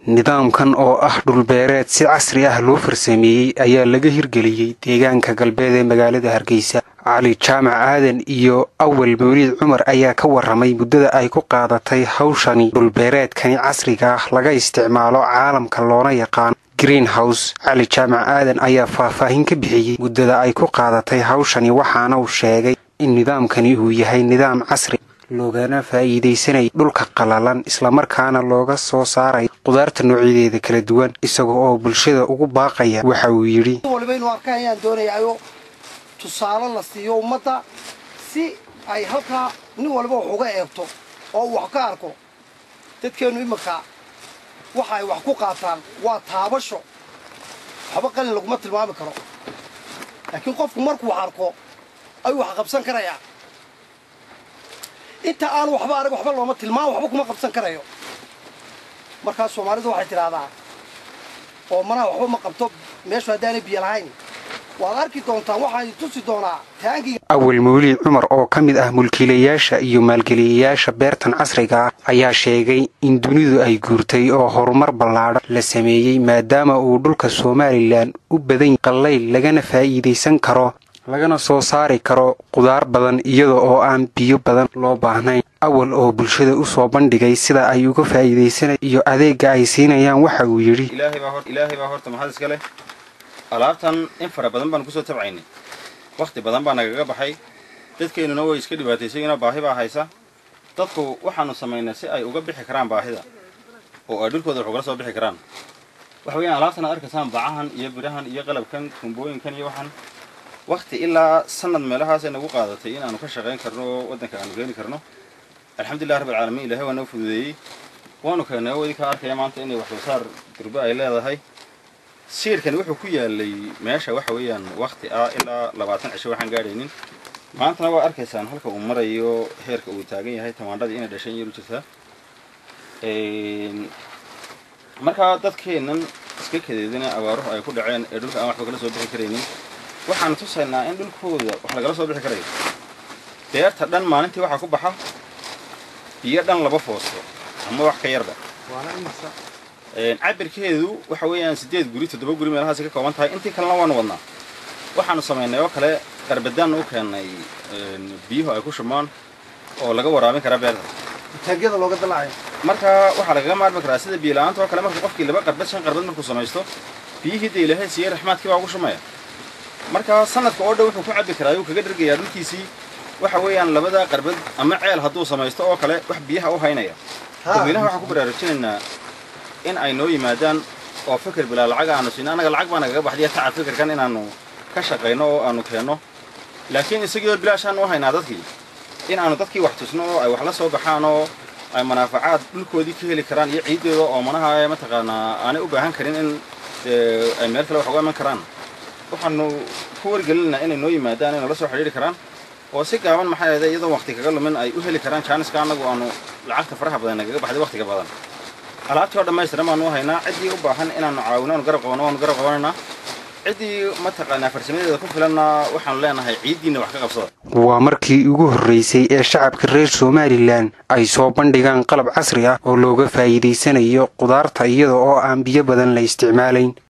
nidaamkan oo ah dhulbeereed si casri ah loo farsameeyey ayaa laga hirgeliyey deegaanka galbeed ee magaalada hargeysa cali jaamac aadan iyo awal mawliid cumar ayaa ka waramay muddada ay ku qaadatay hawshani dhulbeereedkani casriga ah laga isticmaalo caalamka loona yaqaan greenhouse cali jaamac aadan ayaa faahfaahin ka bixiyey muddada ay ku qaadatay hawshani waxaana uu sheegay in nidaamkani uu yahay nidaam casri loogana faa'iidaysanay dhulka qalalan islamarkaana looga soo saaray qudaarta noocyadeeda kala duwan isaga oo bulshada ugu baaqaya waxa uu yidhi waliba inuu arkaan ayaan doonayayo tusaale la siiyo ummadda si ay halkaa nin waliba wax uga eegto oo uu wax ka arko dadkeennu iminka waxa ay wax ku qaataan waa taabasho waxba qalin laguma tilmaami karo laakiin qofku markuu wax arko ayuu wax qabsan karayaa inta aanu waxba arag waxba looma tilmaam waxba kuma qabsan karayo markaa soomaalidu waxay tidhaahdaa oo manaha waxba ma qabto meeshu haddaanay biyo lahayn waad arki doontaan waxaan tusi doonaa taangiga awal mawliid cumar oo ka mid ah mulkiilayaasha iyo maalgeliyayaasha beertan casriga ah ayaa sheegay in dunidu ay guurtay oo horumar ballaadhan la sameeyey maadaama uu dhulka somalilan u badan qallayl lagana faa'iidaysan karo lagana soo saari karo qudaar badan iyada oo aan biyo badan loo baahnayn awal oo bulshada u soo bandhigay sida ay uga faa'iidaysanay iyo adeegga ay siinayaan waxa uu yidhi ilaahay baa horta maxad iska leh alaabtan in fara badan baan kusoo tabcaynay wakhti badan baa nagaga baxay dadkeennuna way iska dhibaataysayinoo baahi baa haysa dadku waxaanu samaynay si ay uga bixi karaan baahida oo ay dhulkooda wax ugala soo bixi karaan waxa weeyaan alaabtan aad arkaysaan bacahan iyo birahan iyo qalabkan tumbooyinkan iyo waxan wakhti ilaa sanad meelahaasay nagu qaadatay inaanu ka shaqayn karno oo waddanka aanu keeni karno alxamdulilah rabbilcaalamiin ilahay waa noo fududeeyey waanu keennay oo idinkaa arkaya maanta inay wax soo saar durbe ay leedahay siirkani wuxuu ku yaalay meesha waxa weeyaan wakhti ah ilaa labaatan cisho waxaan gaadhaynin maantana waa arkaysaan halka uu marayo heerka uu taagan yahay tamaandhadii inay dhashan yar u jirtaa markaa dadkeennan iska kadeedina abaaruhu ay ku dhaceen ee dhulka aan waxba kala soo bixi karaynin waxaan tusaynaa in dhulkooda wax lagala soo bixi karayo beerta dhan maalintii waxaa ku baxa biyo dhan laba foosto ama wax ka yarba cabirkeedu waxa weeyaan siddeed guri toddoba guri meelahaasi ka kooban tahay intii kalena waanu wadnaa waxaanu samaynay oo kale qarbadaan u keennay biyuhu ay ku shubmaan oo laga waraabin kara beerta taangiyada looga dalacayo marka waxaa lagaga maarmi karaa sida biyo-la-aanta oo kale marka qofkii laba qarbad shan qarbad markuu samaysto biyihii dee ilaahay siiyey raxmaadkii baa ugu shumaya marka sanadka oo dhan wuxuu ku cabbi karaa ayuu kaga dhargayaa dhulkiisii waxa weeyaan labada qarbad ama ceel hadduu samaysto oo kale wax biyaha u haynaya dadweynaha waxaan ku baraarujinaynaa in ay noo yimaadaan oo fikir bilaa lacag aanu siino annaga lacag baa nagaga baxdiya tacab fikirkan inaannu ka shaqayno oo aanu keenno laakiin isagiioo bilaashaan u haynaa dadkii in aanu dadkii wax tusno oo ay wax la soo baxaan oo ay manaafacaad dhulkoodii ka heli karaan iyo ciiddooda oo manaha mataqaanaa aanay u baahan karin in ay meel kale wax uga iman karaan waxaanu ku wargelinaynaa inay noo yimaadaan inay la soo xidhiiri karaan oo si gaaban maxaa yeede iyadoo waqti kaga lumin ay u heli karaan jaaniska annagu aanu lacagta faraha badan nagaga baxday waqtiga badan alaabtii oo dhammaystiran baanu u haynaa ciddii u baahan inaanu caawino aanu garab qabanno waanu garab qabanaynaa ciddii mataqaanaa farsamadeeda ku filanna waxaanu leenahay ciiddiinna wax ka qabsada waa markii ugu horraysay ee shacabka reer somalilan ay soo bandhigaan qalab casri ah oo looga faa'iidaysanayo qudaarta iyada oo aan biyo badan la isticmaalayn